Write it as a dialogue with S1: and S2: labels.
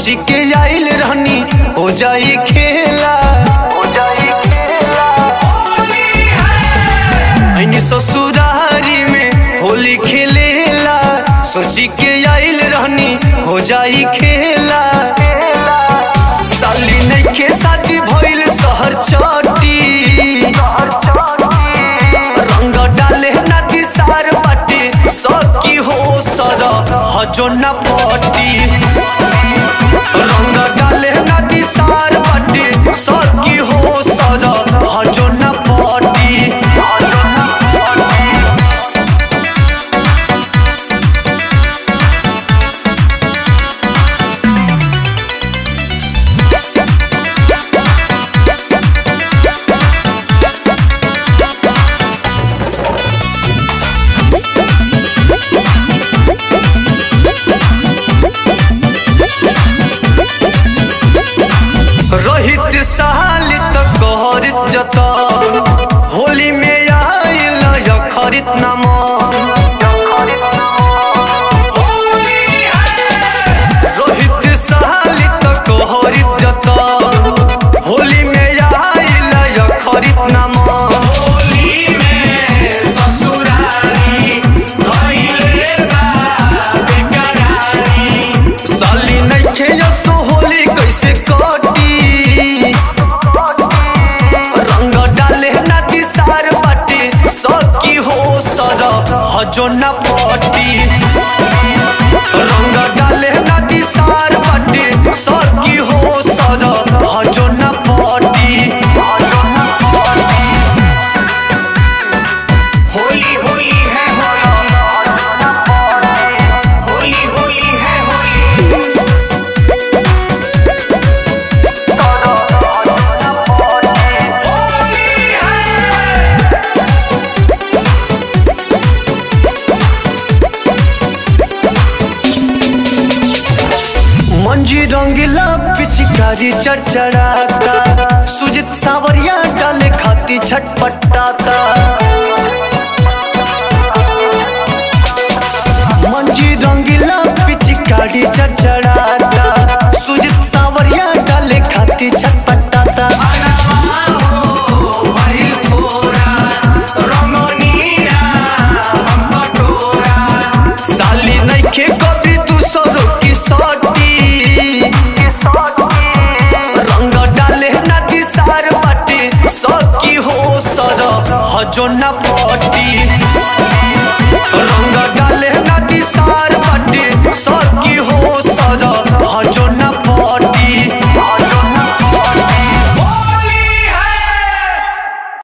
S1: सोची के आइल रहनी हो जाई खेला हो जाई खेला ऐनी ससुरारी में होली खेलेला सोची के आइल रहनी हो जाई खेला साली नइखे शादी भइल शहर चटी रंग डाले नदी सार बाटे सकी हो सर हजो न पटी रंग डाले नदी सार बाटे सकी हो सर हजो न पटी हजो न पटी रोहित साल तक कहरित जता होली में आइल यखरित नाम रोहित साल तक कहरित जता होली में आइल यखरित नाम साली नइखे यसो होली कैसे कटी रंग डाले नदी सार बाटे सकी हो सर हजो न पटी रंग डाले नदी सार बाटे सकी हो सर हजो न पटी हजो न पटी
S2: होली होली है होली होली होली है होली
S1: मंजी रंगीला पिचकारी चरचराता सुजित सावरिया डाले खाती छटपटाता मंजी रंगीला पिचकारी चरचराता सुजित सावरिया डाले खाती छटपटाता साली नइखे कभी दूसरों की सटी रंग डाले नदी सार बाटे सकी हो सर हजो न पटी